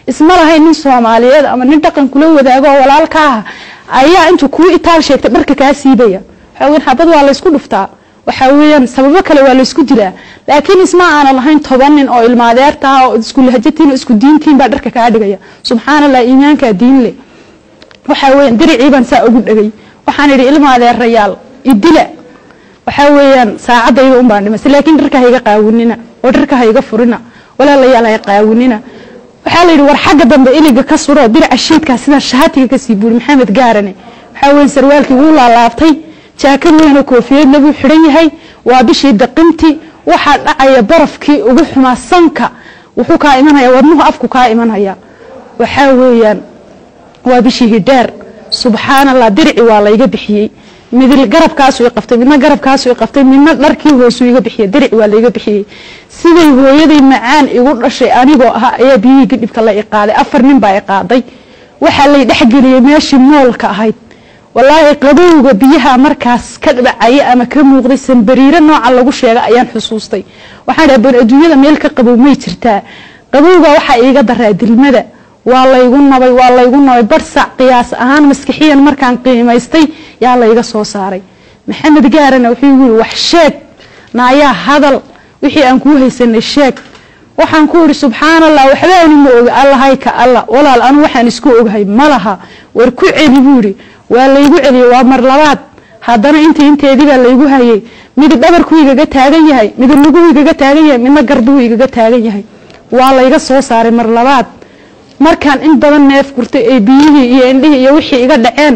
isma lahayn nin soomaaliyeed ama nin dhaqan kula wadaago oo walaalka ah ayaa intuu kuu itaal sheegtay dharka kaa siibaya waxaa weyan xabad waa laysku dhuftaa waxaa weeyaan sababo kale waa laysku dilaa laakiin isma aanan lahayn toban nin oo ilmaadeerta ah oo isku lahajatiin oo isku diintiin baa dharka kaa dhigaya subxaana allah iimaankaa diin leh waxaa weeyaan diricii baan saa ugu dhegay waxaan idhi ilmaadeerayaal idila waxaa weeyaan saacadayda un baan dhimasay laakiin dharka hayga qaawinina oo dharka hayga furina walaalayaal hay qaawinina waxaa la yidhi war xagga dambe iliga ka suro diraca shiidkaa sida shaatiga kasii buuri maxamed gaarane waxaa weeye sarwaalkii wuu laalaabtay jaakad weynoo koofiyadna buu xidhan yahay waa bishii daqintii waxaa dhacaya barafkii ugu xumaa sanka wuxuu kaa imanaya wadnuhu afku kaa imanaya waxaa weeyaan waa bishii hidheer subxaan allah dirici waa layga bixiyey midil garabkaasu i qabtay midna garabkaasu i qabtay midna dharkii hoosuu iga bixiyey dirici waa layga bixiyey siday hooyaday macaan igu dhashay anigoo ah ayaa biyihii gidhibka la i qaaday afar nin baa i qaaday waxaa lay dhexgeliyey meeshii moolka ahayd walaahi qabowga biyaha markaas ka dhibacaya ama ka muuqday sanbariiro nooca lagu sheega ayaan xusuustay waxaan dhaha bal adduunyada meel ka qabow may jirtaa qabowga waxaa iiga daraa dilmada waa laygu nabay waa laygu nabay barsac qiyaas ahaan maskixiyan markaan qiimaystay yaa layga soo saaray maxamed gaarana wuxuu igu yiri wax sheeg naayaa hadal wixii aan kuu haysanay sheeg waxaan ku idhi subxaan allah waxbaani ma oga allahay ka alla walaal anu waxaan isku ogahay ma laha war ku celi buu yidhi waa laygu celiyey waa mar labaad haddana intii inteedii baa laygu hayay mid dhabarkuu igaga taagan yahay mid luguu igaga taagan yahay midna garbuu igaga taagan yahay waa layga soo saaray mar labaad markaan in badan neef gurtay ee biyihii iyo indhihii iyo wixii iga dhaceen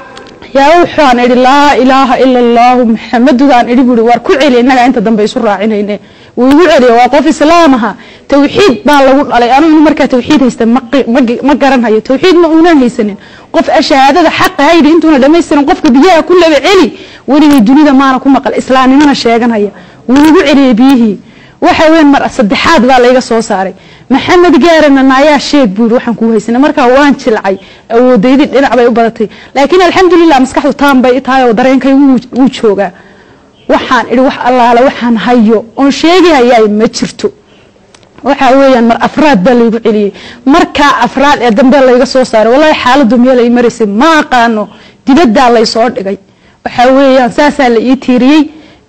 yaa wuxuaan idhi laa ilaaha ila allaahu maxamadudaan idhi buui waar ku celi innagaa inta dambe isu raacinayne wuu igu celiya waa qof islaam aha tawxiid baa lagu dhalay anu inu markaa tawxiid haysta ma garanhayo tawxiid ma uunan haysanin qof ashahaadada xaqa haydi intuuna dhamaystirin qofka biyaha ku laba celi weligay dunida maana ku maqal islaamnimana sheeganhaya wuu igu celiyey biyihii waxa weyn mar saddexaad baa layga soo saaray maxamed gaarana naayaa sheeg buu yidhi waxaan kuu haysanay markaa waan jilcay awoodaydii dhinac bay u badatay laakiin alxamdulilah maskaxdu taan bay tahay oo dareenkay wuu joogaa waxaan idhi wax allaale waxaan hayo oon sheegi hayaay ma jirto waxaa weeyaan mar afraad baa laygu celiyey markaa afraad ee dambe layga soo saaray wallahi xaaladdu meelay maraysay ma aqaano dibaddaa laysoo dhigay waxaa weeyaan saasaa la ii tiiriyey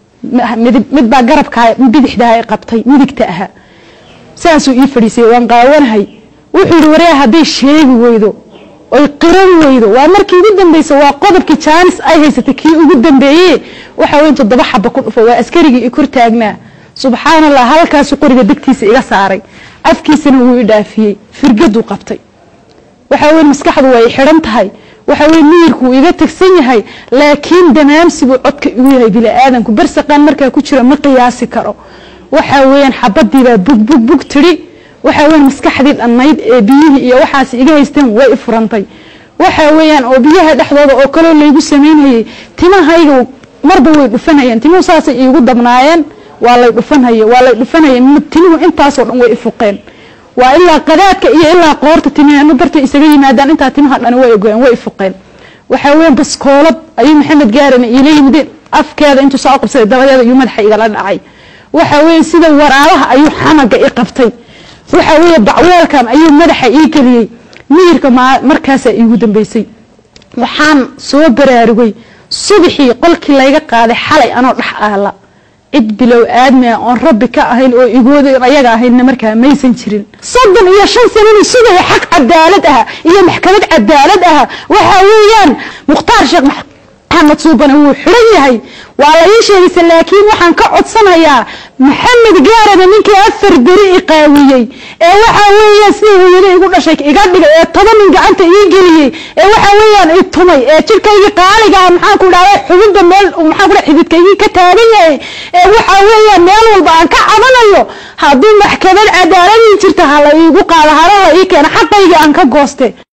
mid baa garabkaa bidixdaa ay qabtay midigta ahaa saasuu ii fadhiisay waan qaawanahay wuxuu yidhi waryaa hadday sheegi weydo oy qiran weydo waa markii ugu dambeysa waa qodobkii jaanis ay haysatay kii ugu dambeeye waxa weyn toddoba xaba ku dhufo waa askarigii i kor taagnaa subxaan allah halkaasu qoriga degtiisa iga saaray afkiisana wuu i dhaafiyey firgaduu qabtay waxaa weyn maskaxdu way xidhan tahay waxa weye miyirku wuu iga tegsan yahay laakiin damaamsi buu codka igu yahay bini-aadanku barsaqaan markaa ku jira ma qiyaasi karo waxaa weeyaan xabadiibaa bug bug bug tidhi waxaa weyan maskaxdii dhannayd ee biyihii iyo waxaas iga haysteen way i furantay waxaa weeyaan oo biyaha dhexdooda oo kaloo laygu samaynhayey timahayga marba way dhufanayeen timuhu saasay iigu dabnaayeen waa lay dhufanhaye waa lay dhufanhaye timuhu intaasoo dhan way ifuqeen waa ilaa qadaadka iyo ilaa qoorta timeenu dartay isaga yimaadaan intaa timaha dhani way ogoyeen way ifuqeen waxaa weyan baskoolad ayuu maxamed gaarana iila yimideen afkeeda intuu saa u qabsaday dabadeeda ayuu madaxa igala dhacay waxaa weeye sida waraabaha ayuu xamaga i qabtay waxaa weeye bacweelkan ayuu madaxa ii geliyey miyirka markaasaa iigu dambeysay waxaan soo baraarugay subaxii qolkii layga qaaday xalay anoo dhex aala cid bilow aadmi ah oon rabbi ka ahayn oo igooda ayaga ahaynna markaa maysan jirin soddon iyo shan sanana sugaya xaq cadaalad ah iyo maxkamad cadaalad ah waxaa weeyaan mukhtaar sheekh maxamed suubane wuu xidhan yahay waa la ii sheegaysa laakiin waxaan ka codsanayaa maxamed gaarana ninkii afar beri i qaawiyey ee waxaa weeyaan sida hooyada igu dhashay iga dhigay ee toban nin gacanta ii geliyey ee waxaa weeyaan i tumay ee jirkaygii qaaliga ah maxaan ku dhahday xubinta meel maxaan ku dhahay xididkaygii ka taagan yahay ee waxaa weeyaan meel walba aan ka cabanayo hadduu maxkamad cadaaladii jirta ha la iigu qaado hala la ii keena xaqaygii aan ka gooste